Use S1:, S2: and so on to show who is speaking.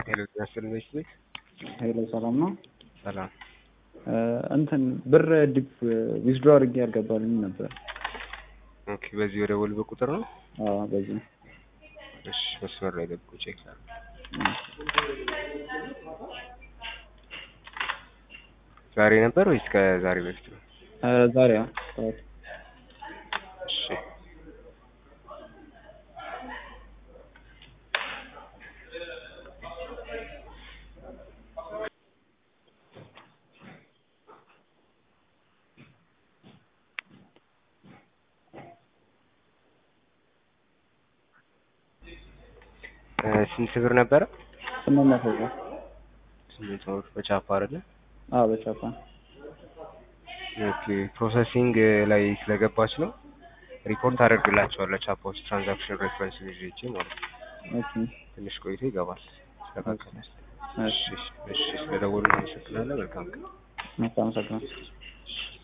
S1: ሄሎ ጤና ይስጥልኝ።
S2: ሄሎ ሰላም ነው።
S1: ሰላም
S2: እንትን ብር ዲፕ ዊዝድሮ አድርጌ ያልገባልኝ ነበር።
S1: ኦኬ፣ በዚህ ወደ ወልበ ቁጥር ነው።
S2: አዎ በዚህ
S1: እሺ፣ መስመር ላይ ገብቶ ቼክ ላድርግ። ዛሬ ነበር ወይስ ከዛሬ በፊት ነው?
S2: ኧረ ዛሬ አዎ ጠዋት
S1: እሺ እ ስንት ብር ነበረ?
S2: ስምንት መቶ ብር
S1: ስምንት ብር በቻፓ አይደለ?
S2: አዎ በቻፓ
S1: ኦኬ ፕሮሰሲንግ ላይ ስለገባች ነው። ሪፖርት አደርግላቸዋለሁ ቻፓዎች ትራንዛክሽን ሬፈረንስ ይዤ ማለት ነው።
S2: ኦኬ
S1: ትንሽ ቆይቶ ይገባል። ይስተካከላል።
S2: እሺ
S1: እሺ እሺ፣ ስለደወሉ አመሰግናለሁ። መልካም ቀን።
S2: አመሰግናለሁ።